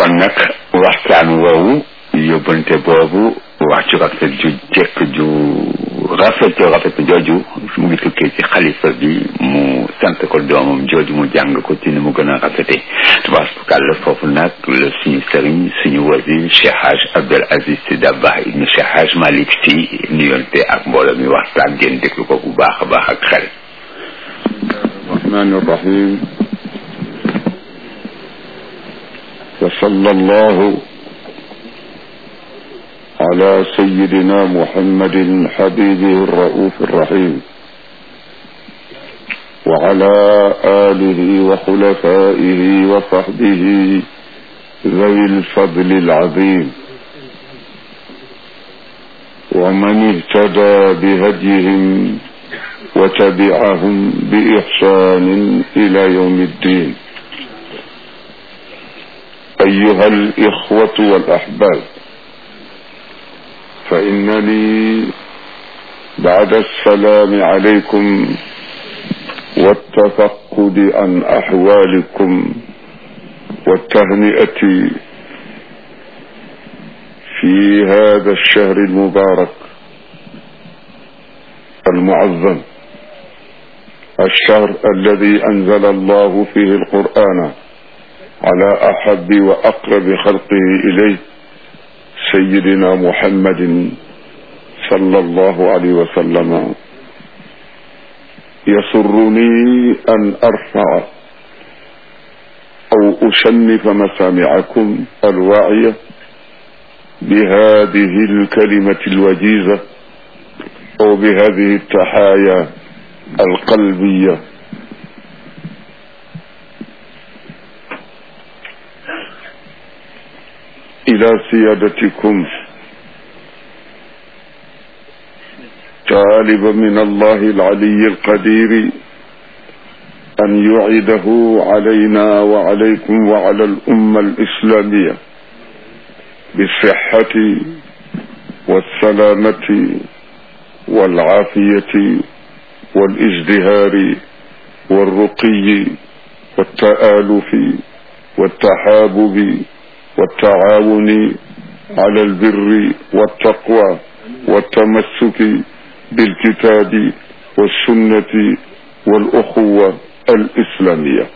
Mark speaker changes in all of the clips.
Speaker 1: kon nag waxtaan woowu yóbbante boobu wax ju rafet ju jekk ju rafet ju rafet jooju mu ngi tukkee ci xalifa bi mu sant ko doomam jooju mu jàng ko ci ni mu gën a rafete tubaarkàlla foofu nag la suñu sëriñ suñu wasi Cheikh Haj Abdel Aziz Sy Dabakh ibnu Cheikh Haj Malick Sy nuyonte ak mbooloo mi waxtaan ngeen déglu ko bu baax a baax ak xel
Speaker 2: الرحمن الرحيم وصلى الله على سيدنا محمد حبيبه الرؤوف الرحيم وعلى آله وخلفائه وصحبه ذوي الفضل العظيم ومن اهتدى بهديهم وتبعهم بإحسان إلى يوم الدين أيها الإخوة والأحباب فإنني بعد السلام عليكم والتفقد عن أحوالكم والتهنئة في هذا الشهر المبارك المعظم الشهر الذي أنزل الله فيه القرآن على أحب وأقرب خلقه إليه سيدنا محمد صلى الله عليه وسلم يسرني أن أرفع أو أشنف مسامعكم الواعية بهذه الكلمة الوجيزة أو بهذه التحايا القلبية إلى سيادتكم طالبا من الله العلي القدير أن يعيده علينا وعليكم وعلى الأمة الإسلامية بالصحة والسلامة والعافية والازدهار والرقي والتآلف والتحابب والتعاون على البر والتقوى والتمسك بالكتاب والسنة والأخوة الإسلامية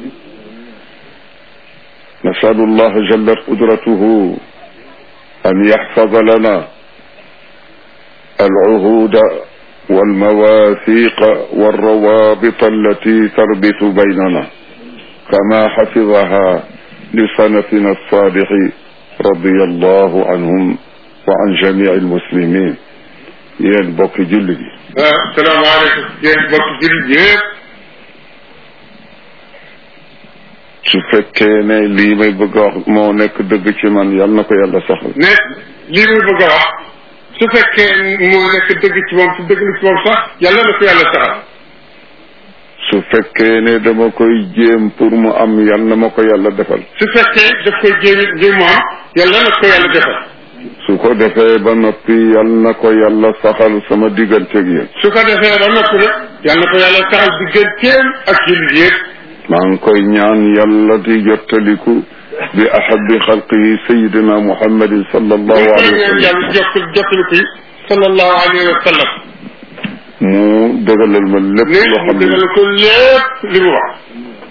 Speaker 2: نسأل الله جل قدرته أن يحفظ لنا العهود والمواثيق والروابط التي تربط بيننا كما حفظها لسنفنا الصالح رضي الله عنهم وعن جميع المسلمين yéen bokk julli gi
Speaker 3: salaamaaleykum yéen bokk julli yëpp
Speaker 2: su fekkee ne lii may bëgg a wax moo nekk dëgg ci man yal na ko yàlla saxal
Speaker 3: ne lii muy bëgg a wax su fekkee moo nekk dëgg ci moom su dëgg ci moom sax yàlla na ko yàlla saxal
Speaker 2: su fekkee ne dama koy jéem pour mu am yal na ma ko yàlla defal
Speaker 3: su fekkee daf koy jéem ngir mu am yàlla na ko yàlla defal
Speaker 2: su ko defee ba noppi yal na ko yàlla saxal sama digganteeg yéen
Speaker 3: su ko defee ba noppi nag yàlla na ko yàlla saxal digganteem ak jullit yëpp
Speaker 2: maa ngi koy ñaan yàlla di jottaliku bi ahabi xalqihi sayidina muhammadin sallallahu alayhi wa sallam
Speaker 3: yàlla jokk jottaliku yi sallallahu alayhi wa sallam
Speaker 2: mu dëgalal ma lépp
Speaker 3: ne
Speaker 2: loo
Speaker 3: mu
Speaker 2: xam ne
Speaker 3: dëgal ko lépp li mu wax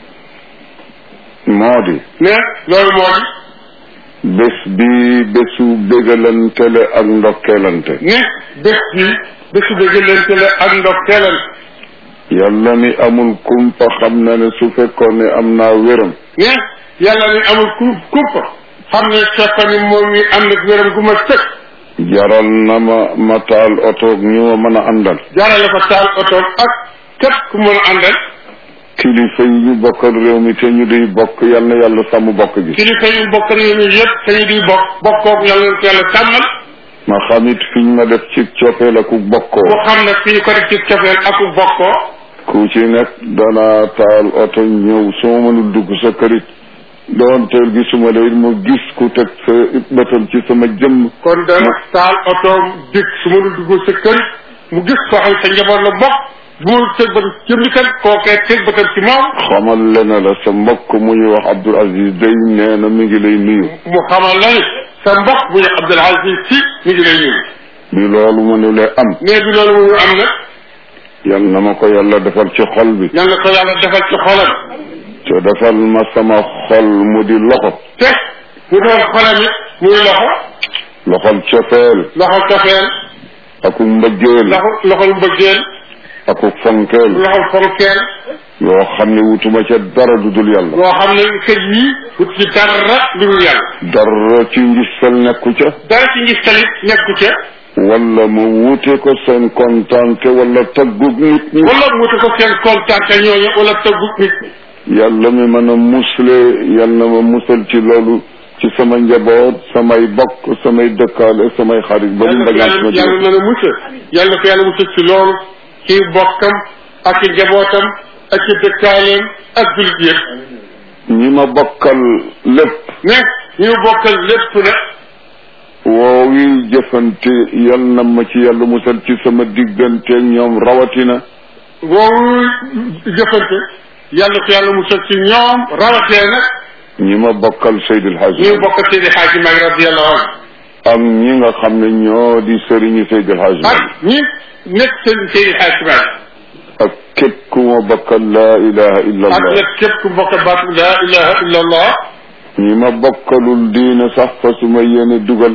Speaker 2: moo di
Speaker 3: ne loolu moo di
Speaker 2: bés bi bésu bégalante la ak ndokkeelante
Speaker 3: ne bés bi bésu dëggalante la ak ndokteelante
Speaker 2: yàlla mi amul kumpa xam na ne su fekkoon ne am naa wéram
Speaker 3: ne yàlla ni amul ku kumpa xam ne fekkoon ni moom mi am na wéram gu ma sëkk
Speaker 2: jaral na ma ma taal oto ñu ma mën a àndal
Speaker 3: jaarale ko taal oto ak képp ku mën a àndal
Speaker 2: kilifa yi ñu bokkal réew mi te ñu di bokk yal na yàlla sàmm bokk gi
Speaker 3: kilifa yu bokk réew mi yëpp te ñu di bokk bokkoog yàlla na ko yàlla sàmmal
Speaker 2: ma xamit fiñ ma def ci coppeel ak bokkoo
Speaker 3: mu xam ne fii ko def ci cofeel ak bokkoo
Speaker 2: ku ci nekk danaa taal oto ñëw su ma mënul dugg sa kërit doon teel gi suma lay mu gis ku teg sa bëtam ci sama jëmm
Speaker 3: kon dana taal oto dikk su mënul dugg sa kër mu gis koo xam sa njaboot la bokk bu mu teg bëtam ci jëmmi kan kookee teg bëtam ci moom
Speaker 2: xamal le na la sa mbokk mu ñuy wax Abdul Aziz day nee na mi ngi lay nuyu
Speaker 3: mu xamal la ni sa mbokk bu ñu Abdul Aziz si mi ngi lay nuyu
Speaker 2: bi loolu mënulee am
Speaker 3: mais bi loolu mu am nag
Speaker 2: yal na ma ko yàlla defal ci xol bi
Speaker 3: yal na ko yàlla defal ci xolam
Speaker 2: te defal ma sama xol mu di loxo
Speaker 3: te mu doon xolam it muy loxo
Speaker 2: loxol cofeel
Speaker 3: loxo cofeel
Speaker 2: aku mbëggeel
Speaker 3: loxo loxol mbëggeel
Speaker 2: aku fonkeel
Speaker 3: loxol fonkeel
Speaker 2: yoo xam ne wutuma ca dara du dul yàlla
Speaker 3: loo xam ne kër yi wut ci dara lu dul yàlla
Speaker 2: dara ci ngistal nekku ca
Speaker 3: dara ci ngis talit nekku ca
Speaker 2: wala ma wuute ko seen kontaante wala taggug nit ñi
Speaker 3: wala mu wuti ko seen kontaan te ñooñu wala tëggu nit
Speaker 2: yàlla mi mën a musle yal na ma musal ci loolu ci sama njaboot samay bokk samay dëkkaale samay xarit ba mu
Speaker 3: yàlla
Speaker 2: mbagaan
Speaker 3: yàlla
Speaker 2: sama
Speaker 3: na la musal yàlla ko yàlla musal ci loolu ci bokkam ak ci njabootam ak ci dëkkaaleem ak jullit yëpp
Speaker 2: ñi ma bokkal lépp
Speaker 3: mais ñu bokkal lépp nag
Speaker 2: woowi jëfante yal na ma ci yàlla musal ci sama digganteeg ñoom rawatina
Speaker 3: boobu jëfante yàlla ko yàlla musal ci ñoom rawatee nag
Speaker 2: ñi ma bokkal Seydil Hadji
Speaker 3: ñu bokk Seydi Xaaji Maalik radiyallahu anhu
Speaker 2: ak ñi nga xam ne ñoo di sëriñi Seydil Hadji
Speaker 3: ak ñi nekk seen Seydi Xaaji Maalik
Speaker 2: ak képp ku ma bokkal laa ilaha illa
Speaker 3: ak
Speaker 2: allah
Speaker 3: nag képp ku bokk baatu laa ilaha illa allah
Speaker 2: ñi ma bokkalul diine sax fa su ma yéene dugal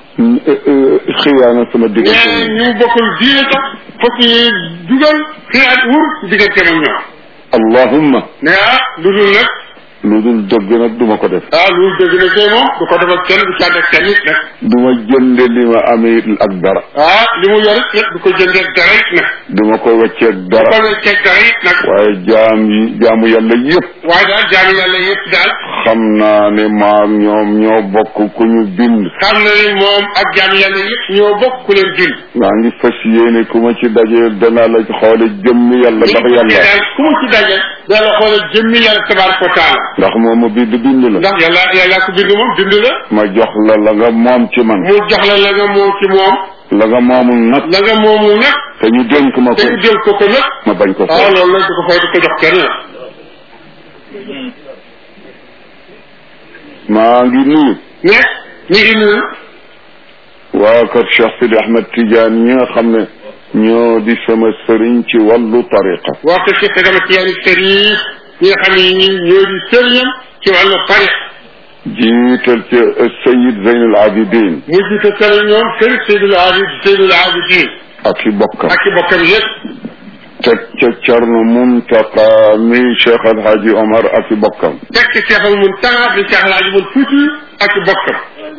Speaker 2: xiyaana sama
Speaker 3: nee
Speaker 2: diggante
Speaker 3: ñu bokkul diine sax fokk yi dugal xiyaat wur diggante ak ñoom
Speaker 2: allahumma
Speaker 3: ne ah lu dul nag
Speaker 2: lu dul dëgg nag duma ko def
Speaker 3: ah lu dul dëgg na tey moom du ko defal kenn du càgg ak kenn it nag
Speaker 2: duma jënde li ma amee ak dara
Speaker 3: ah li mu yor it du ko jëndee dara it nag
Speaker 2: duma ko wecceeg
Speaker 3: du
Speaker 2: dara
Speaker 3: ko wecceeg dara it nag
Speaker 2: waaye jaam yi jaamu yàlla yëpp
Speaker 3: waaye daal jaamu yàlla yëpp daal
Speaker 2: xam naa ne maa ñoom ñoo bokk ku ñu bind
Speaker 3: xam na ni moom ak jaamu yàlla yëpp ñoo bokk ku leen bind
Speaker 2: maa ngi fas yéene ku ma ci dajee danaa la xoole jëmm yàlla ndax yàlla
Speaker 3: daal ku mu ci daje dala xoolal jëmmi yàlla tabaraka wa taala
Speaker 2: ndax moo ma bind bind la
Speaker 3: ndax yàlla yàlla ko bind moom bind la
Speaker 2: ma jox la la nga moom ci man
Speaker 3: mu jox la la nga moom ci moom
Speaker 2: la nga moomul nag
Speaker 3: la nga moomul nag
Speaker 2: te ñu dénk ma
Speaker 3: te
Speaker 2: ko
Speaker 3: ñu jël ko ko nag
Speaker 2: ma bañ ko
Speaker 3: ah
Speaker 2: fay
Speaker 3: loolu nag du ko fay du ko jox kenn la
Speaker 2: maa ngi nuyu
Speaker 3: mais ñu ngi nuyu
Speaker 2: waa kër Cheikh Sidi Ahmed Tidiane ñi nga xam ne ñoo di sama sëriñ ci wàllu tariqa
Speaker 3: wax ko ci sa dama ci yàlla sëriñ ñi nga xam ne ñi ñoo di sëriñam ci wàllu tariq
Speaker 2: jiital ci Sayid Zeyn al Abidin
Speaker 3: mu jiite sëriñ ñoom sëriñ Seydul Abid Seydul Abidin
Speaker 2: ak i bokkam
Speaker 3: ak i bokkam yëpp
Speaker 2: teg ca Cerno Muntaqa mi Cheikh El Hadji Omar ak i bokkam
Speaker 3: teg ci Cheikhul Muntaqa di Cheikh Alaaji Mun Fuuti ak i bokkam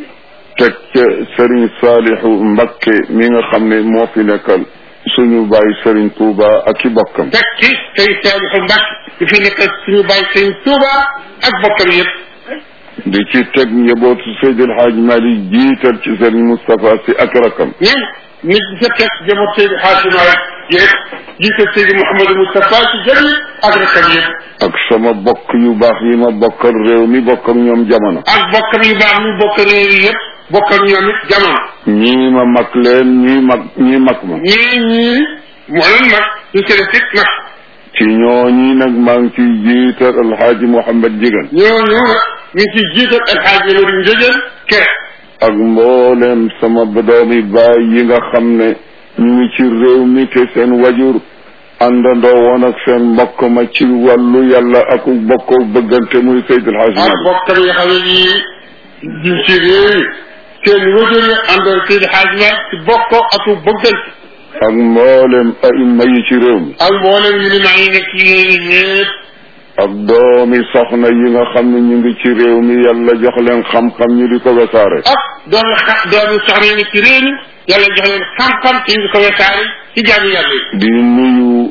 Speaker 2: teg ca Serigne Salihu Mbakke mi nga xam ne moo fi nekkal suñu bàyyi Serigne Touba ak i bokkam
Speaker 3: teg ci sëriñ Saliou Mbacke di fi nekk suñu bàyyi sëriñ Touba ak bokkam yëpp
Speaker 2: di ci teg njabootu Seydil Hadj Malick jiital ci Serigne Moustapha si ak rakam
Speaker 3: ñun nit ñi sa teg jamono Seydi Hadji Malick yëpp jiite Seydi Mouhamadou Moustapha ci jëri ak rakam yëpp
Speaker 2: ak sama bokk yu baax yi ma bokkal réew mi bokk ak ñoom jamono
Speaker 3: ak bokkam yu baax ñu bokk réew yi yëpp bokk ak ñoom it jamono
Speaker 2: ñii ma mag leen ñii mag ñii mag ma
Speaker 3: ñii ñii moo leen mag ñu seen sit mag
Speaker 2: ci ñooñi nag maa ngi ciy jiital alxaaji Mouhamed Jigan
Speaker 3: ñooñu nag ñu ngi ciy jiital El Hadji Modou Ndiéguène kere
Speaker 2: ak mbooleem sama doomi baay yi nga xam ne ñu ngi ci réew mi te seen wajur àndandoo woon ak seen mbokk ma ci wàllu yàlla ak bokkoo bëggante muy Seydil Hadji
Speaker 3: ak
Speaker 2: Malick
Speaker 3: bokkam yi xam ne yii ñu ci réew yi seen wajur yi àndoon Seydi Hadji Malick ci bokkoo ak bëggante
Speaker 2: ak mbooleem aima yi ci réew mi
Speaker 3: ak mboolem yu ni maa ngi nekk ci réew yi yëpp
Speaker 2: ak doomi soxna yi nga xam ne ñu ngi ci réew mi yàlla jox leen xam-xam ñu di ko wesaare
Speaker 3: ak doomi xa doomi soxna yi nekk ci réew mi yàlla jox leen xam-xam ci ñu ko wesaare ci jaamu yàlla yi
Speaker 2: di nuyu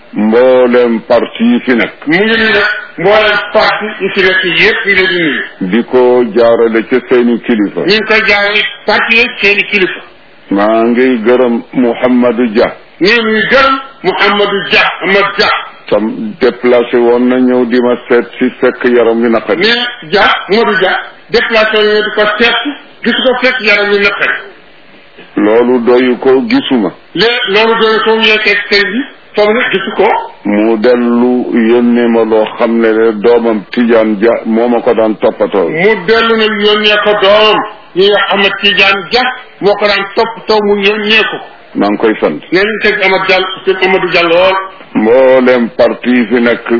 Speaker 2: mbooleem parti yi fi nekk
Speaker 3: mu ngi nii nag mboolem parti yi fi nekk yëpp ñu leen di nuyu
Speaker 2: di ko jaarale ca seeni kilifa
Speaker 3: ñu ngi koy jaaree parti yi seeni kilifa
Speaker 2: maa ngi gërëm Mouhamadou Dia
Speaker 3: nii muy gërëm Mouhamadou Dia Amad Dia
Speaker 2: tam déplacé woon na ñëw di ma seet si fekk yaram wi naqari
Speaker 3: mais Dia Modou Dia déplacé ñu di ko seet gis ko fekk yaram yu naqari
Speaker 2: loolu doyu ko gisuma
Speaker 3: léegi loolu doon soo yekkee sëñ bi toog na gisu ko
Speaker 2: mu dellu yónnee ma loo xam ne ne doomam Tidiane Dia moo ma ko daan toppatoo
Speaker 3: mu dellu nag yónnee ko doomam ñi nga Ahmad Tidiane Dia moo ko daan toppatoo mu yónnee ko
Speaker 2: maa ngi koy sant
Speaker 3: nee nañ teg Amad Diall sëñ Amadou Diall lool
Speaker 2: mboolem parti yi fi nekk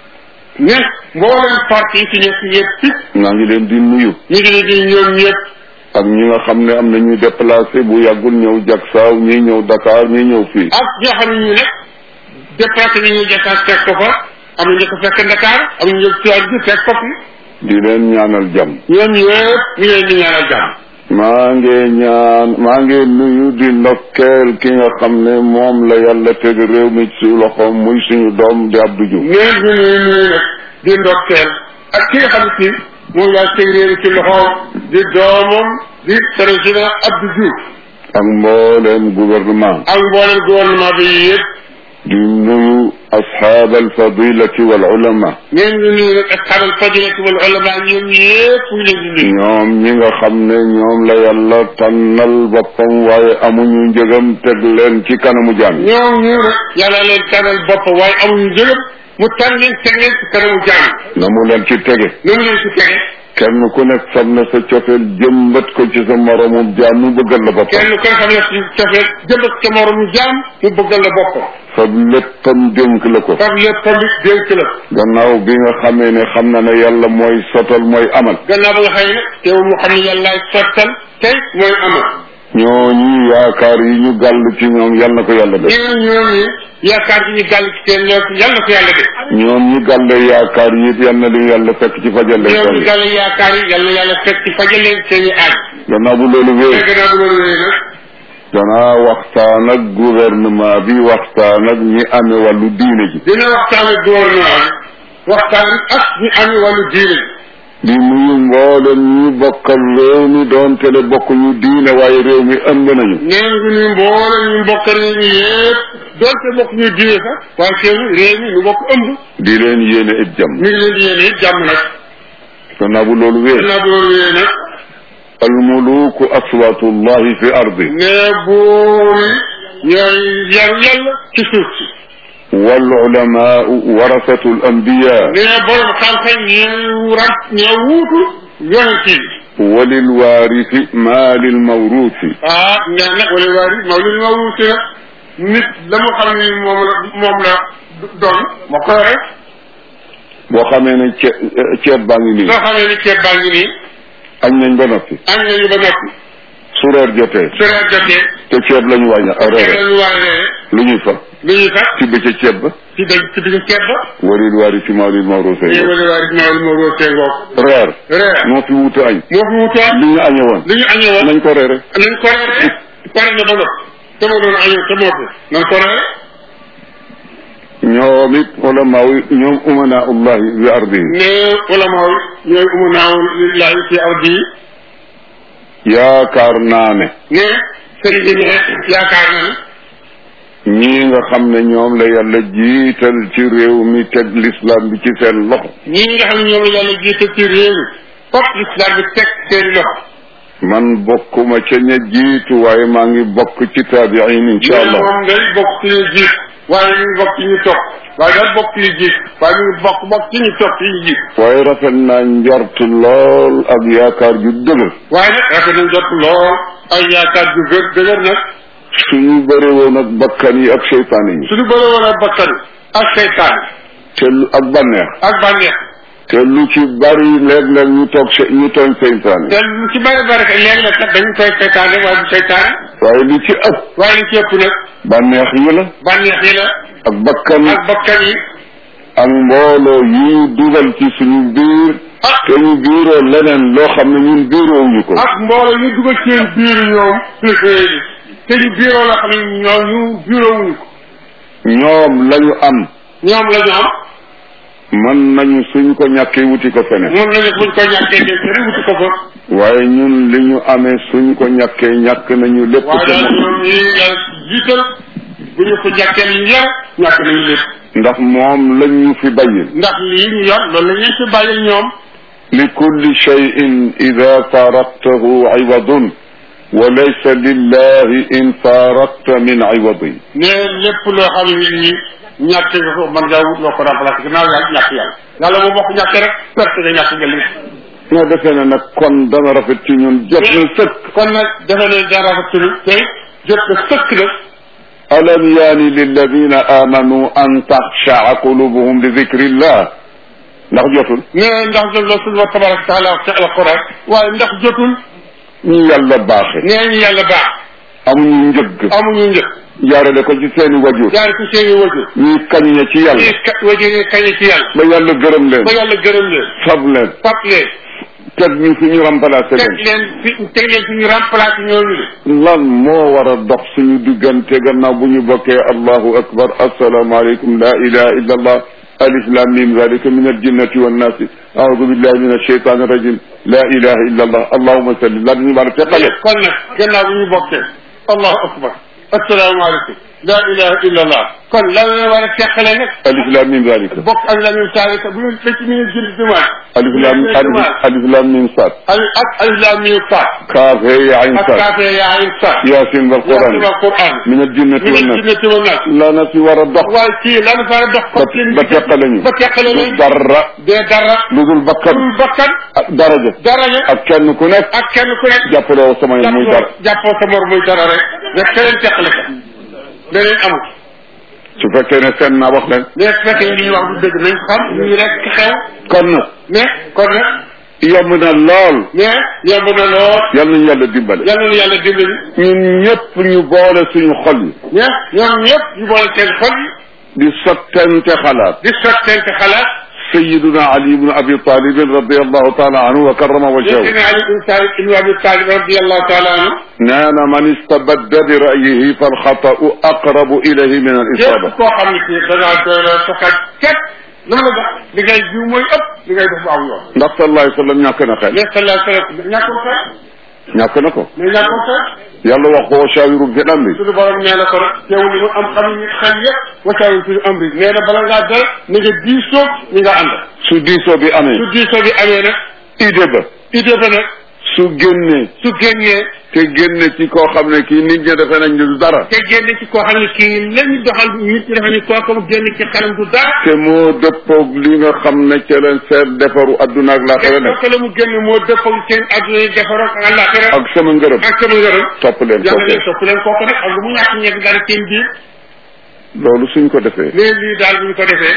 Speaker 3: ne mboolem parti yi fi nekk yëpp it
Speaker 2: maa ngi leen di nuyu
Speaker 3: ñu ngi leen di ñoom ñëpp
Speaker 2: ak ñi nga xam ne am na ñuy déplacé bu yàggul ñëw Jaksaaw ñii ñëw Dakar ñii ñëw fii
Speaker 3: ak ñi nga xam ne ñu ne déplacé nañu Dakar fekk ko fa am na ñu ko fekk Dakar am na ñu tuwaat bi fekk ko fi
Speaker 2: di leen ñaanal jàmm
Speaker 3: ñoom ñëpp ñu leen di ñaanal jàmm
Speaker 2: maa ngi ñaan maa ngi nuyu di ndokkeel ki nga xam ne moom la yàlla teg réew mi ci loxoom muy suñu doom di Abdou Diouf
Speaker 3: neen ñu nuyu nuyu nag di ndokkeel ak ki nga xam ne si moom laa teg réew ci loxoom di doomam di président Abdou Diouf
Speaker 2: ak mbooleem gouvernement
Speaker 3: ak mboolem gouvernement bi yëpp
Speaker 2: di nuyu ashaab alfadilati wal ulama
Speaker 3: neen ñu nuyu nag asxaabal fadilati wal ulama ñoom ñëpp ñu leen di nuyu
Speaker 2: ñoom ñi nga xam ne ñoom la yàlla tànnal boppam waaye amuñu njëgam teg leen ci kanamu jaam yi
Speaker 3: ñoom ñu nag yàlla leen tànnal bopp waaye amuñu njëgam mu tànn leen teg leen ci kanamu jaam
Speaker 2: na mu leen ci tege
Speaker 3: noonu leen ci tege
Speaker 2: kenn ku nekk fab na sa cofeel jëmbat ko ci sa moromum jaam mu bëggal la boppam
Speaker 3: kenn ko xam ne si cofee jëmbat sa moromu jaam mu bëggal la boppam
Speaker 2: fab léppam dénk la ko
Speaker 3: fab léppam bi dénk la
Speaker 2: gannaaw bi nga xamee ne xam na ne yàlla mooy sotal mooy amal
Speaker 3: gannaaw ba nga xëy ne teewul mu xam ne yàllaay sottal tey mooy amal
Speaker 2: ñooñu yaakaar yi ñu gàll ci ñoom yal na ko yàlla def
Speaker 3: ñeen ñoom ñi yaakaar gi ñu gàll ci seen lool yàlla na ko yàlla def
Speaker 2: ñoom ñi gàll yaakaar yi it yal na li yàlla fekk ci fajal leen
Speaker 3: ñoom ñi
Speaker 2: seen
Speaker 3: gàll yaakaar yi yàlla na yàlla fekk ci fajal leen seen i aaj
Speaker 2: gannaaw bu loolu
Speaker 3: te
Speaker 2: wéy
Speaker 3: gannaaw bu loolu wéy nag
Speaker 2: danaa waxtaan ak gouvernement bi waxtaan ak ñi amee wàllu diine ji
Speaker 3: dina waxtaan ak gouvernement bi waxtaan ak ñi amee wàllu diine
Speaker 2: di nuyu mboolem ñu bokkal réew mi doon tele bokk ñu diine waaye réew mi ëmb nañu
Speaker 3: neen ngi ñu mboole ñu mbokk réew mi yëpp doonte bokk ñu diine sax waaye teewul réew mi ñu bokk ëmb
Speaker 2: di leen yéene it jàmm
Speaker 3: mi ngi leen di yéene it jàmm nag
Speaker 2: gannaaw bu loolu wéy
Speaker 3: gannaaw bu loolu wéy nag
Speaker 2: almuluku aswatullahi fi ardi
Speaker 3: ne buuri ñooy yaru yàlla ci suuf si
Speaker 2: wal ulamaau warasatu al anbiya
Speaker 3: ne borom xam-xam ñee rat ñee wuutu yonent yi
Speaker 2: walil waarisi maa lil mawruusi
Speaker 3: ah nee nag wala waari mawlid ma wuuti nag nit la mu xam ni moom la moom la doon moo ko yore
Speaker 2: boo xamee ne ceeb ceeb baa ngi nii
Speaker 3: soo xamee ni ceeb baa ngi nii
Speaker 2: añ nañ ba noppi
Speaker 3: am nañu ba noppi
Speaker 2: su reer jotee
Speaker 3: su reer jotee
Speaker 2: te ceeb la ñu wàññi
Speaker 3: ceeb
Speaker 2: reere
Speaker 3: la ñu war a reere
Speaker 2: lu ñuy fa
Speaker 3: lu ñuy fat
Speaker 2: tibb ca ceeb ba
Speaker 3: ci dëgg ci digg ceeb ba
Speaker 2: walil waarisi maa lil mawruusi
Speaker 3: ñee wala waari mawlid ma wuutee ngoog
Speaker 2: reer
Speaker 3: reer
Speaker 2: moo fi wuute añ
Speaker 3: moo fi wutoon
Speaker 2: li ñu añee woon
Speaker 3: li ñu añee woon
Speaker 2: nañ ko reere
Speaker 3: nañ ko reere pare na ba noppi te ma doon añoo te moo fi nañ ko reere
Speaker 2: ñoom it ulamaaw yi ñoom umanaa ullahi bi ardihi
Speaker 3: ne ulama yi ñooy umunaaw lillahi fi ardi yi
Speaker 2: yaakaar naa ne
Speaker 3: ne sëriñ bi ne yaakaar na ne
Speaker 2: ñii nga xam ne ñoom la yàlla jiital ci réew mi teg l'islam bi ci seen loxo
Speaker 3: ñii nga xam ne ñoom la yàlla jiite ci réew mi fop l'islam bi teg seen loxo
Speaker 2: man bokkuma ca ña jiitu waaye maa ngi bokk ci taabiin insha allah
Speaker 3: moom day bokk ci ñu jiit waaye ñu ngi bokk ci ñu topp waaye daal bokk ci ñu jiit waaye ñu ngi bokk bokk ci ñu topp ci ñu jiit
Speaker 2: waaye rafet naa njort lool ak yaakaar ju dëgër
Speaker 3: waaye nag rafet nañ jot lool ay yaakaar ju gër dëgër nag
Speaker 2: suñu bëre woon ak bakkan yi ak seytaane yi
Speaker 3: suñu bëre woon ak bakkan ak seytaan
Speaker 2: te lu ak bànneex
Speaker 3: ak bànneex
Speaker 2: te lu ci bari léeg-léeg ñu toog se ñu tooñ seytaane
Speaker 3: te lu ci bëri bëri que léegi nag kat dañu koy seytaane waaye du seytaane
Speaker 2: waaye li ci ëpp
Speaker 3: waaye li ci ëpp nag
Speaker 2: bànneex yi la
Speaker 3: bànneex yi la
Speaker 2: ak bakkan
Speaker 3: ak bakkan yi
Speaker 2: ak mbooloo yi dugal ci suñu biir
Speaker 3: ah
Speaker 2: te ñu biiroo leneen loo xam ne ñun biiroowuñu ko
Speaker 3: ak mbooloo ñu dugal seen biir ñoom préféré yi te ñu biiroo la xam ne ñoom ñu biiroo wuñu ko
Speaker 2: ñoom lañu am
Speaker 3: ñoom la ñu am
Speaker 2: mën nañu suñ ko ñàkkee wuti ko feneen
Speaker 3: moom la ñu buñ ko ñàkkee de te wuti ko fa
Speaker 2: waaye ñun li ñu amee suñ ko ñàkkee ñàkk nañu lépp
Speaker 3: waaye
Speaker 2: te
Speaker 3: daal
Speaker 2: moom
Speaker 3: ñoom ñi yàlla jiital bu ñu ko ñàkkee li ñu yor ñàkk nañu lépp
Speaker 2: ndax moom lañ ñu fi bàyyil
Speaker 3: ndax lii ñu yor loolu la ñuy fi bàyyil ñoom
Speaker 2: li kulli cheyin ida faaraqtahu iwadun wa laysa lillahi in faaraqta min iwadin
Speaker 3: ne lépp loo xam ne nii ñàkk nga ko mën ngaa wut loo ko remplacé gannaaw yaa ñàkk yàlla yàlla moom boo ko ñàkkee rek perte nga ñàkk nga lépp
Speaker 2: ñoo defee ne nag kon dana rafet ci ñun jot na sëkk
Speaker 3: kon nag defe ne dara rafetlu tey jot na sëkk nag
Speaker 2: alam yaani lilladina amanu an taxshaa qulubuhum li dicrillah ndax jotul
Speaker 3: mais ndax jot la suñu wa tabaraka taala wax ci alquran waaye ndax jotul
Speaker 2: ñu yàlla baaxe
Speaker 3: nee ñu yàlla baax
Speaker 2: amuñu njëgg
Speaker 3: amuñu njëkk
Speaker 2: jaarale ko ci seeni wajur
Speaker 3: jaare ko seeni wajur
Speaker 2: ñuy kaññe ci yàlla
Speaker 3: ñii kat wajur yi kañe ci yàlla
Speaker 2: ba yàlla gërëm leen
Speaker 3: ba yàlla gërëm leen
Speaker 2: fab leen
Speaker 3: fab leen
Speaker 2: teg ñu fi ñu remplacé
Speaker 3: teg
Speaker 2: leen
Speaker 3: leen fi teg leen fi ñu remplacé ñooñu de
Speaker 2: lan moo war a dox suñu diggante gannaaw bu ñu bokkee allahu akbar asalaamaaleykum la ilaha illa allah alif lam mim zalika min aljinnati wannaasi aoudu billahi min alcheytan irrajim la ilaha illa allah allahuma salli lan ñu war a teqale
Speaker 3: kon nag gannaaw bu ñu bokkee allahu akbar asalaamaaleykum la ilaha illa allah kon lan la war a teqale nag
Speaker 2: alif lam mim zalika
Speaker 3: bokk ak la ñu saalika bu ñu fekk mi ngi jënd jumaa
Speaker 2: alif lam alif alif lam mim sad
Speaker 3: alif ak alif lam mim faat
Speaker 2: kaaf he ya ayn
Speaker 3: ak
Speaker 2: sad
Speaker 3: kaafee yaa ayn faat
Speaker 2: yasin wal quran
Speaker 3: yasin wal quran
Speaker 2: min aljinnati
Speaker 3: min
Speaker 2: wannaas
Speaker 3: aljinnati wan naas
Speaker 2: la na si war a dox
Speaker 3: waaye kii lan fa war a dox
Speaker 2: ba
Speaker 3: ko seen
Speaker 2: ba teqale ñu
Speaker 3: ba teqale
Speaker 2: du
Speaker 3: leen
Speaker 2: dara
Speaker 3: dee dara
Speaker 2: lu dul bakkan
Speaker 3: dul bakkan
Speaker 2: ak daraja
Speaker 3: daraja
Speaker 2: ak kenn ku nekk
Speaker 3: ak kenn ku nekk
Speaker 2: jàppaloo sama yoon muy dara
Speaker 3: jàppoo jàppoo sa mor muy dara rek nga keneen teqale ko leneen amul
Speaker 2: su fekkee ne seen naa wax leen
Speaker 3: mais su fekkee li ñuy wax du dëgg nañ ko xam ñu rek xew
Speaker 2: kon nag
Speaker 3: mais kon nag
Speaker 2: yomb na lool
Speaker 3: mais yomb na lool
Speaker 2: yal nañu yàlla dimbale
Speaker 3: yàlla na yàlla dimbali
Speaker 2: ñun ñëpp ñu boole suñu xol yi
Speaker 3: mais ñoom ñëpp ñu boole seen xol yi
Speaker 2: di sottente xalaat
Speaker 3: di sottente xalaat
Speaker 2: sayiduna ali ibnu abi talibin radiallahu taala anhu wa karrama wajhahu
Speaker 3: Seydina Ali ibn Talib ibn Abi Talib radiyallahu taala anhu
Speaker 2: nee na man istabadda bi ra'yihi falxata'u aqrabu ilayhi min al isaba
Speaker 3: képp koo xam ne kii da ngaa doy la soxal képp lu la dox li ngay jiw mooy ëpp li ngay def bu aw yoon
Speaker 2: ndax sallallahu alayhi wa sallam ñàkk na xel
Speaker 3: mais sallallahu alayhi wa sallam ñàkkul xel
Speaker 2: ñàkk na ko
Speaker 3: mais ñàkkul xel
Speaker 2: yàlla wax ko wa shawirum fi amri
Speaker 3: suñu borom nee na ko rek teewul li mu am xam ni xel yëpp wasaawul suñu am bi nee na bala ngaa dara na nga diisoo ñi nga ànd
Speaker 2: su diisoo bi amee
Speaker 3: su diisoo bi amee nag
Speaker 2: idée ba
Speaker 3: idée ba nag
Speaker 2: su génnee
Speaker 3: su génnee
Speaker 2: te génne ci koo xam ne kii nit ñi defe nañ ne du dara
Speaker 3: te génne ci koo xam ne kii lañu doxal nit ñi dafa ni kooku mu génn ci xelam du dara
Speaker 2: te moo dëppoog li nga xam ne ca leen seet defaru adduna ak
Speaker 3: te
Speaker 2: laaxira nekk
Speaker 3: kooku la mu génn moo dëppal seen adduna yi defaroon ak àllaaxira
Speaker 2: ak sama ngërëm
Speaker 3: ak sama ngërëm
Speaker 2: topp leen
Speaker 3: yàlla
Speaker 2: kooku
Speaker 3: leen topp leen kooku nag ak lu mu ñàkk ñegg dara seen biir
Speaker 2: loolu suñ ko defee
Speaker 3: mais lii daal bu ñu ko defee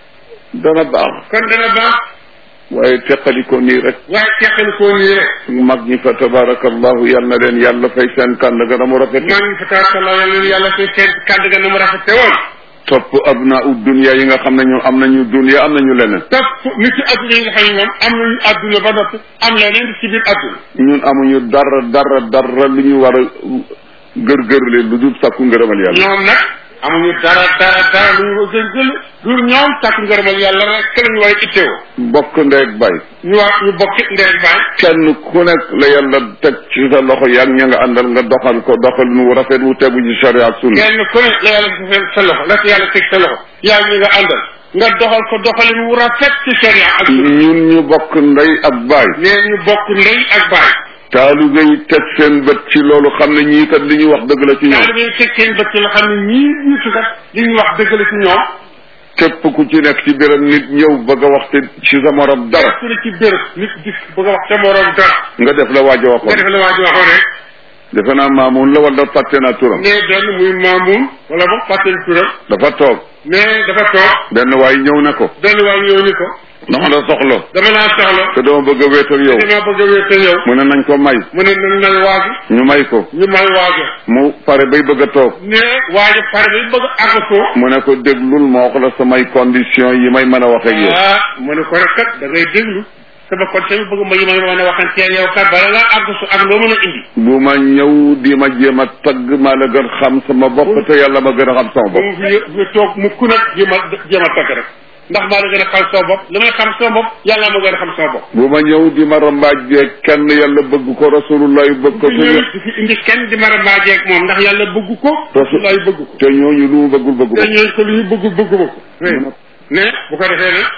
Speaker 2: dana baax
Speaker 3: kon dana baax
Speaker 2: waaye teqali ko nii rek
Speaker 3: waaye teqali koo nii rek
Speaker 2: mag ñi fa tabarakallahu yal na leen yàlla fay seen kànd ga na mu rafet
Speaker 3: maa ngi fa tabaarkalla yàlla na yàlla fay seen kàddu ga na mu rafete woon
Speaker 2: topp abnaa u dunia yi nga xam ne ñu am nañu dunia am nañu leneen
Speaker 3: topp nit ci adduna yi nga xam ne moom am nañu adduna ba noppi am leneen ci biir adduna
Speaker 2: ñun amuñu dara dara dara lu ñu war a gër-gërle lu dul sakku ngërëmal yàlla
Speaker 3: ñoom nag amuñu dara dara dara lu ñu gën gën du ñoom takku ngërëmal yàlla rek la ñu war a ittewoo
Speaker 2: bokk ndeeg bay
Speaker 3: ñu wax ñu bokki ndey baay
Speaker 2: kenn ku nekk la yàlla teg ci sa loxo yaa ña nga àndal nga doxal ko doxal nu rafet wu tegu ci sharia ak sunna
Speaker 3: kenn ku ne la yàlla defee sa loxo la ci yàlla teg sa loxo yaa ngi nga àndal nga doxal ko doxalin wu rafet ci sharia ak sunna
Speaker 2: ñun ñu bokk ndey ak baay
Speaker 3: nee ñu bokk ndey ak baay
Speaker 2: taalibe yi teg seen bët ci loolu xam ne ñii kat li ñuy wax dëgg la ci ñoom
Speaker 3: daal dañuy teg seen bët ci la xam ne ñii jiitu kat li ñu wax dëgg la ci ñoom
Speaker 2: képp ku ci nekk ci biram nit ñëw bëgg a wax te ci sa morom dara
Speaker 3: ku ne ci béréb nit dikk bëgg a wax sa morom dara
Speaker 2: nga def la waajo
Speaker 3: nga
Speaker 2: waxoon
Speaker 3: def la waa ji waxoon rek
Speaker 2: defe naa maamun la wala fàtte naa turam
Speaker 3: nee benn muy maamun wala boog fàttali turam
Speaker 2: dafa toog
Speaker 3: mais dafa toog
Speaker 2: benn waay ñëw na ko
Speaker 3: benn waay ñëw ni ko
Speaker 2: dama la soxla
Speaker 3: dama laa soxla
Speaker 2: te dama bëgg a wéet ak yow
Speaker 3: dama bëgg a wéete yow
Speaker 2: mu ne nañ ko may
Speaker 3: mu ne nañ may waaji
Speaker 2: ñu may ko
Speaker 3: ñu may waaja
Speaker 2: mu pare bay bëgg a toog
Speaker 3: ne waaja pare bi bëgg a àggatoo
Speaker 2: mu ne ko déglul ma wax la samay condition yi may mën a wax ak yow
Speaker 3: ah mu ne ko rek kat da ngay déglu sama kon tamit bëgg ma yi ma mën a waxante yow kat bala ngaa àggatu ak loo mën a indi
Speaker 2: bu ma ñëw di ma jéem a tagg maa la gën xam sama bopp te yàlla ma gën a xam sama
Speaker 3: ba
Speaker 2: bopp
Speaker 3: mu fi fi toog mukk nag jéem a jéem a tagg rek ndax maa la gën a xam sama bopp li may xam sama bopp yàlla ma gën a xam sama bopp
Speaker 2: bu ma ñëw di ma rambaajee kenn yàlla bëgg ko rasulullah bëgg ko
Speaker 3: fi ñëw di fi indi kenn di mara maajeeg moom ndax yàlla bëgg ko rasulullah bëgg ko
Speaker 2: te ñooñu lu mu bëggul bëggu
Speaker 3: te
Speaker 2: ko
Speaker 3: ñooñu ko lu ñu bëgg bëgg ma ko ne bu ko defee ne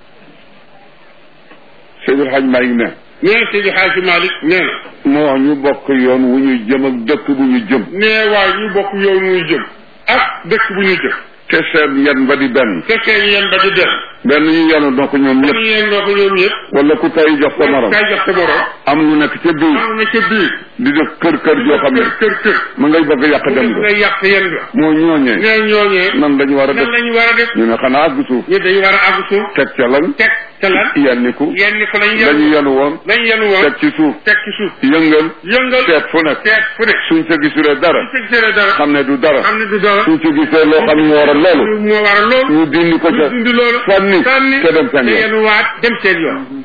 Speaker 2: Seydil Hadj Malick ne
Speaker 3: nee Seydi Hadji Malick nee na
Speaker 2: moo wax ñu bokk yoon wu ñu jëm ak dëkk bu ñu jëm
Speaker 3: nee waaye ñu bokk yow muy jëm ak dëkk bu ñu jëm
Speaker 2: te seen yan ba di benn
Speaker 3: te seen yéen ba di dem
Speaker 2: benn ñu yanu na ko ñoom
Speaker 3: ñu
Speaker 2: ñëpp
Speaker 3: yéen doo ko ñoom ñëpp
Speaker 2: wala ku tay jox ko morom
Speaker 3: kay jox sa morom
Speaker 2: am lu nekk ca biir
Speaker 3: am na ca biir
Speaker 2: di def kër kër joo xam ne
Speaker 3: kër kër kër
Speaker 2: mu ngay bëgg a yàq dem
Speaker 3: nga
Speaker 2: ba
Speaker 3: yàq yéen ga
Speaker 2: moo ñooñee
Speaker 3: nee ñooñee
Speaker 2: nan lañu war a
Speaker 3: nan
Speaker 2: def
Speaker 3: lañu war a def
Speaker 2: ñu ne xanaa àgg suuf
Speaker 3: ñu dañu war a àgg suuf
Speaker 2: teg ca lan
Speaker 3: teg ca lan
Speaker 2: yenniku
Speaker 3: yenn ko lañu
Speaker 2: lañu
Speaker 3: yenu
Speaker 2: yanu woon
Speaker 3: lañu yenu woon
Speaker 2: teg ci suuf
Speaker 3: teg ci suuf
Speaker 2: yëngal
Speaker 3: yëngal
Speaker 2: seet fu nekk
Speaker 3: seet fu ne
Speaker 2: suñ ca gisulee dara
Speaker 3: su gisee dara
Speaker 2: xam ne du dara
Speaker 3: xam ne du dara
Speaker 2: suñ ca gisee loo xam ne moo war a loolu
Speaker 3: moo war a loolu
Speaker 2: ñu dindi ko ca
Speaker 3: ñu dindi loolu
Speaker 2: sànni
Speaker 3: sànni
Speaker 2: te dem seen
Speaker 3: te
Speaker 2: yoon
Speaker 3: yenu waat dem seen yoon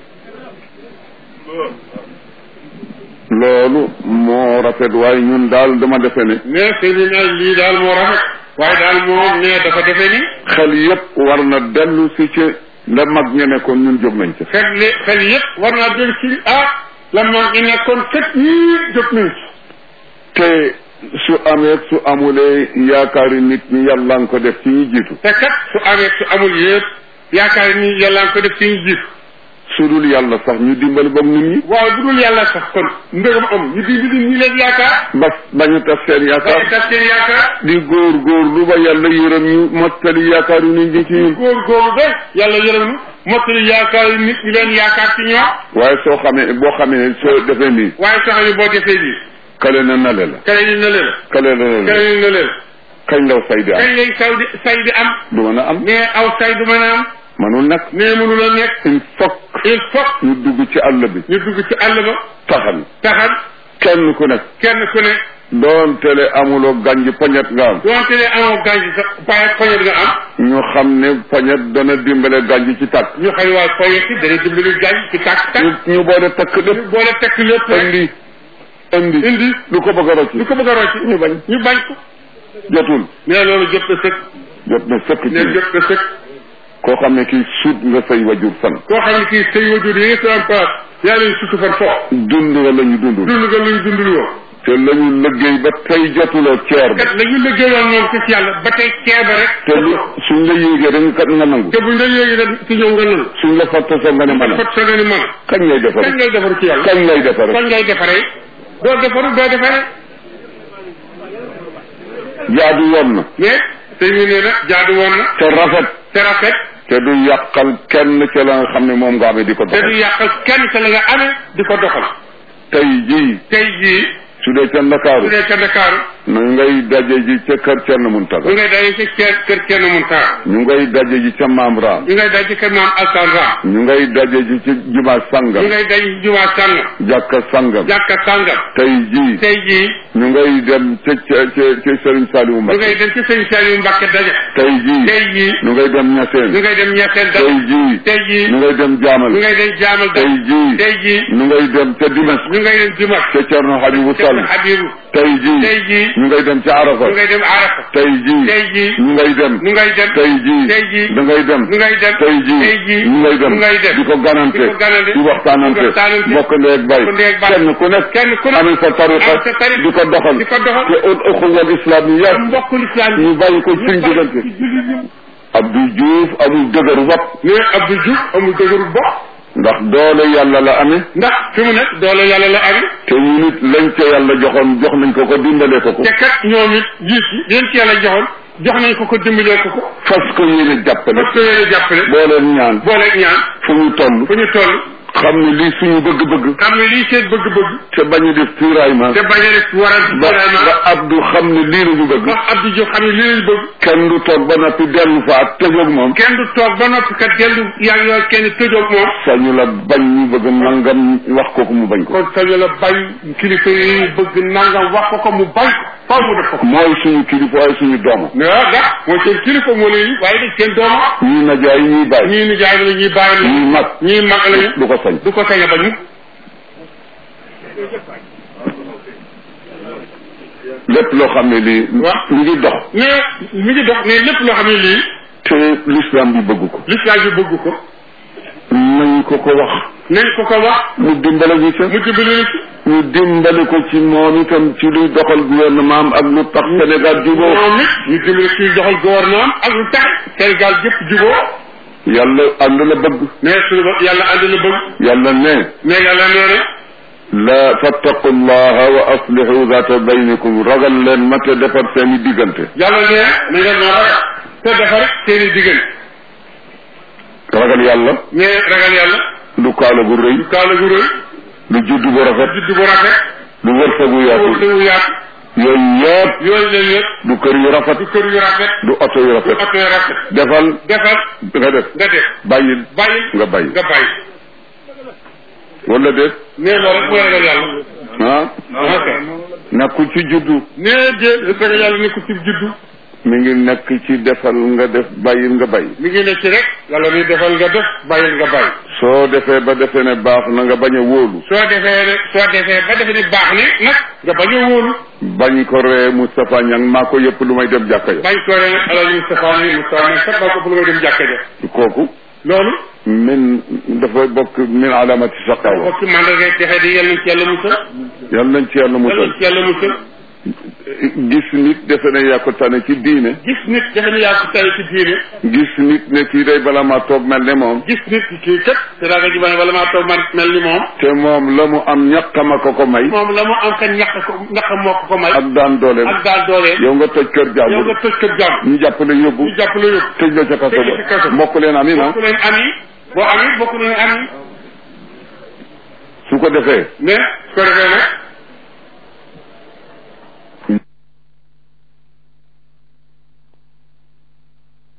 Speaker 2: loolu moo rafet waaye ñun daal dama defe ne
Speaker 3: mais sëñ bi nag lii daal moo rafet waaye daal moom ne dafa defe ni
Speaker 2: xel yépp war na dellu si ci la mag ña nekkoon ñun jóg nañ ca
Speaker 3: xel li xel yëpp war naa del ci ah la mag ñi nekkoon kat ñii jóg nañ ci
Speaker 2: te su amee su amulee yaakaari nit ñi yàlla nga ko def ci ñi jiitu
Speaker 3: te kat su amee su amul yëpp yaakaar ni yàlla nga ko def ci ñu jiitu
Speaker 2: su dul yàlla sax ñu dimbali boog nit ñi
Speaker 3: waaw bu dul yàlla sax kon mbégam am ñu di di ñi leen yaakaar
Speaker 2: bas bañu tas seen
Speaker 3: dañu
Speaker 2: yaakaar
Speaker 3: tas seen yaakaar
Speaker 2: di góor góor lu ba yàlla yërëm ñu mottali yaakaaru nit ñi ci ñun
Speaker 3: góor góor ba yàlla yërëm nu mottali yaakaar yi nit ñi leen yaakaar ci ñoom
Speaker 2: waaye soo xamee boo xamee soo defee nii
Speaker 3: waaye sax ni boo defee lii
Speaker 2: kale na nale la
Speaker 3: kale ni na leen
Speaker 2: kale na nale
Speaker 3: kale
Speaker 2: la
Speaker 3: ni na leen
Speaker 2: kañ law say di am
Speaker 3: kañ lay saw di say di am
Speaker 2: du mën a am
Speaker 3: mais aw say du mën a am
Speaker 2: manul nag
Speaker 3: mais mënu la nekk
Speaker 2: il faut
Speaker 3: il faut
Speaker 2: ñu dugg ci àll bi
Speaker 3: ñu dugg ci àll ba
Speaker 2: taxal
Speaker 3: taxal
Speaker 2: kenn ku nekk
Speaker 3: kenn ku ne
Speaker 2: doon tele amuloo ganj poñet nga am
Speaker 3: doonte ne amoo gànj sa paye poñet nga am
Speaker 2: ñu xam ne poñet dana dimbale ganj ci tàkk
Speaker 3: ñu xëy waa poñet yi dana dimbali gànj ci tàkk
Speaker 2: ñu
Speaker 3: tàkk
Speaker 2: ñu boole takk lépp
Speaker 3: boole tekk lépp rek
Speaker 2: indi indi
Speaker 3: indi
Speaker 2: lu ko bëgg a rocci
Speaker 3: lu ko bëgg a rocci
Speaker 2: ñu bañ
Speaker 3: ñu bañ ko
Speaker 2: jotul
Speaker 3: mais loolu jot na sëkk
Speaker 2: jot na sëkk
Speaker 3: ne
Speaker 2: ci
Speaker 3: jot na sëkk
Speaker 2: koo xam ne kii suut nga say wajur fan
Speaker 3: koo xam ne kii say wajur yi nga sa place yàlla ñu sutu fan foofu
Speaker 2: dund nga la ñu dundul
Speaker 3: dund nga luñ dundul woon
Speaker 2: te la ñu liggéey ba tey jotuloo ceer ba
Speaker 3: kat la ñu liggéeyoon moom ci ci yàlla ba tey ceeba rek
Speaker 2: te lu suñ la yéegee dañu kat nga nangu
Speaker 3: te buñ la yéegi nag ci ñëw nga nangu
Speaker 2: suñ la fatta soo nga ne mën a
Speaker 3: fot sa nga ni mën
Speaker 2: kañ ngay defare
Speaker 3: kañ ngay defaru ci yàlla
Speaker 2: kañ ngay defare
Speaker 3: kañ ngay defaree doo defaru doo defaree
Speaker 2: jaadu woon na
Speaker 3: mais sëñ bi nee na jaadu woon na
Speaker 2: te rafet
Speaker 3: te rafet
Speaker 2: te du yàqal kenn ci la nga xam ne moom nga amee di ko
Speaker 3: te du
Speaker 2: doxal
Speaker 3: yàqal kenn sa la nga amee di ko doxal
Speaker 2: tey jii
Speaker 3: tey jii
Speaker 2: su dee ca Ndakaaru
Speaker 3: su dee ca Ndakaaru
Speaker 2: na ngay daje ji ca kër Cerno Muntaga
Speaker 3: ñu ngay daje ci kër kër kenn mun taa
Speaker 2: ñu ngay daje ji ca Maam Raam
Speaker 3: ñu ngay daje ci kër maam Alsan Ram
Speaker 2: ñu ngay daje ji ci jumaa
Speaker 3: ñu
Speaker 2: sangam
Speaker 3: ngay daje ci jumaa sàngam
Speaker 2: jàkka sangam
Speaker 3: jàkka sàngam
Speaker 2: tey jii
Speaker 3: tey jii
Speaker 2: ñu ngay dem ca ca ca ca Sëriñ Saliou
Speaker 3: ñu
Speaker 2: Mbacké
Speaker 3: ngay dem ci sëñ Saliou Mbacke daje
Speaker 2: tey jii
Speaker 3: tey jii
Speaker 2: ñu ngay dem
Speaker 3: ñu
Speaker 2: Ñaseen
Speaker 3: ngay dem ñetteel
Speaker 2: tey
Speaker 3: daje
Speaker 2: jii
Speaker 3: tey jii
Speaker 2: ñu ngay dem Jaamal
Speaker 3: ñu ngay dem jaamal
Speaker 2: tey
Speaker 3: daje
Speaker 2: jii
Speaker 3: tey jii
Speaker 2: ñu ngay dem ca Dimas
Speaker 3: ñu ngay dem Jumat
Speaker 2: ca Cerno Habibu Sall
Speaker 3: Cerno Habibu
Speaker 2: tey jii
Speaker 3: tey jii
Speaker 2: ñu ngay dem ca Arafa
Speaker 3: ñu ngay dem Arafa
Speaker 2: tey jii
Speaker 3: tey jii
Speaker 2: ñu ngay dem
Speaker 3: ñu ngay dem
Speaker 2: tey jii
Speaker 3: tey jii
Speaker 2: da ngay dem
Speaker 3: ñu ngay dem
Speaker 2: tey jii
Speaker 3: tey jii
Speaker 2: ñu ngay dem
Speaker 3: ñu ngay dem
Speaker 2: di ko ganante
Speaker 3: di ko ganante
Speaker 2: di waxtaanante
Speaker 3: di waxtaanante
Speaker 2: bokk ndeeg bay
Speaker 3: bokk ndeeg bay
Speaker 2: kenn ku nekk
Speaker 3: kenn ku nekk
Speaker 2: amee sa tariqa
Speaker 3: am sa tariqa
Speaker 2: di ko doxal
Speaker 3: di ko doxal
Speaker 2: te ul uxuwal islam yi yëpp
Speaker 3: mbokku lislaam
Speaker 2: ñu bàyyi ko suñ diggante Abdou Diouf amul dëgëru bopp
Speaker 3: mais Abdou Diouf amul dëgëru bopp
Speaker 2: ndax doole yàlla la amee
Speaker 3: ndax fi mu nekk doole yàlla la amee
Speaker 2: te ñu nit lañ ca yàlla joxoon jox nañ ko ko dimbalee ko ko
Speaker 3: te kat ñoom it jiit yi leen ci yàlla joxoon jox nañ ko ko dimbalee ko ko
Speaker 2: fas ko yéene jàppale
Speaker 3: parce que yéen a jàppale
Speaker 2: boo leen ñaan
Speaker 3: boole ñaan
Speaker 2: fu ñu toll
Speaker 3: fu ñu toll
Speaker 2: xam ne lii suñu bëgg-bëgg
Speaker 3: xam ne lii seen bëgg-bëgg
Speaker 2: te bañ a def tiraillement
Speaker 3: te bañ a def waral
Speaker 2: ba
Speaker 3: vraiment
Speaker 2: ba Abdou xam ne lii la ñu bëgg
Speaker 3: wax Abdou Diouf xam ne lii lañ bëgg
Speaker 2: kenn du toog ba noppi dellu fa ak tëjoog moom
Speaker 3: kenn du toog ba noppi kat dellu yaa ngi yor kenn tëjoog moom
Speaker 2: sañu la bañ ñu bëgg nangam wax ko ko mu bañ ko
Speaker 3: kon sañu la bañ kilifa yi bëgg nangam wax ko ko mu bañ ko faw mu def ko ko
Speaker 2: mooy suñu kilifa waaye suñu dooma
Speaker 3: mais waaw ndax mooy seen kilifa moo leen waaye dañ seen doom
Speaker 2: ñii najaay ñii bàyyi
Speaker 3: ñii ni jaay la ñuy bàyyi la
Speaker 2: ñii mag
Speaker 3: ñii mag lañu
Speaker 2: du ko sañ
Speaker 3: du ko sañ a bañ
Speaker 2: lépp loo xam ne lii
Speaker 3: waaw.
Speaker 2: ñu ngi dox
Speaker 3: mais mi ngi dox mais lépp loo xam ne lii
Speaker 2: te l'islam bi bëgg ko
Speaker 3: l'islam bi bëgg ko
Speaker 2: nañ ko ko wax
Speaker 3: nañ ko ko wax
Speaker 2: mu dimbale ñu ca
Speaker 3: mu dimbali na ci
Speaker 2: ñu dimbale ko ci moom itam ci luy doxal gouvernement am ak lu tax Sénégal juboo
Speaker 3: moom it ñu dimbali ci doxal gouvernement ak lu tax Sénégal yëpp juboo
Speaker 2: yàlla ànd la bëgg
Speaker 3: mais suñu bopp yàlla ànd la bëgg
Speaker 2: yàlla ne
Speaker 3: mais yàlla nee na
Speaker 2: la fattaqu llaha wa aslihu zata baynikum ragal leen ma te defar seeni diggante
Speaker 3: yàlla nee na ngeen ma ragal te defar seen i diggante
Speaker 2: ragal yàlla
Speaker 3: mais ragal yàlla
Speaker 2: du kaala gu rëy
Speaker 3: kaala gu rëy
Speaker 2: du judd bu rafet
Speaker 3: judd bu rafet
Speaker 2: du wërsëgu yaatu
Speaker 3: wërsëgu yaatu
Speaker 2: yooyu yëpp
Speaker 3: yooyu leen yëpp
Speaker 2: du kër yu rafet
Speaker 3: du kër yu rafet
Speaker 2: du oto yu
Speaker 3: du
Speaker 2: rafet
Speaker 3: oto yu rafet
Speaker 2: defal
Speaker 3: defal
Speaker 2: nga def
Speaker 3: nga def
Speaker 2: bàyyil
Speaker 3: bàyyi
Speaker 2: nga bàyyi
Speaker 3: nga bàyyi
Speaker 2: wala déet
Speaker 3: nee loolu rek mooy ragal yàlla
Speaker 2: ah
Speaker 3: ok
Speaker 2: nekkul ci juddu
Speaker 3: nee de ragal yàlla nekkul ci juddu
Speaker 2: mi ngi nekk ci defal nga def bàyyil nga bàyyi
Speaker 3: mi ngi ne ci rek yàlla ni defal nga def bàyyil nga bàyyi
Speaker 2: soo defee ba defee ne baax na nga bañ a wóolu
Speaker 3: soo defee ne soo defee ba defe ni baax ni nag nga bañ a wóolu
Speaker 2: bañ ko ree Moustapha Niang maa ko yëpp lu may dem jàkka ja
Speaker 3: bañ ko ne alal Moustapha ni Moustapha ni kat maa ko bu nga dem jàkka ja
Speaker 2: kooku
Speaker 3: loolu
Speaker 2: min dafa bokk min alamati saqawa
Speaker 3: bokk ci mandarga texe di yal nañ ci yàlla musal
Speaker 2: yal nañ ci yàlla
Speaker 3: yal
Speaker 2: musal
Speaker 3: nañ ci yàlla musal
Speaker 2: gis nit defe ne yaa ko tane ci diine
Speaker 3: gis nit defe ni yaa ko tay ci diine
Speaker 2: gis nit ne kii day bala maa toog mel ne moom
Speaker 3: gis nit ki kii kat te daa nga jibane wala maa toog man mel ni moom
Speaker 2: te moom la mu am ñaqama ko ko may
Speaker 3: moom la mu am ka ñaq ko ñaq moo ko ko may
Speaker 2: ak daan dooleem
Speaker 3: ak daal dooleem
Speaker 2: yow nga toj kër
Speaker 3: yow
Speaker 2: jàmbur
Speaker 3: nga tëj kër jàmm
Speaker 2: ñu jàppale yóbbu
Speaker 3: ñu jàpp la yóbbu
Speaker 2: tëj la ca kaso
Speaker 3: tëj la ca kaso
Speaker 2: ba mbokk leen am na
Speaker 3: bokk leen am yi boo am yi bokk leen am yi
Speaker 2: su ko defee
Speaker 3: mais su ko defee nag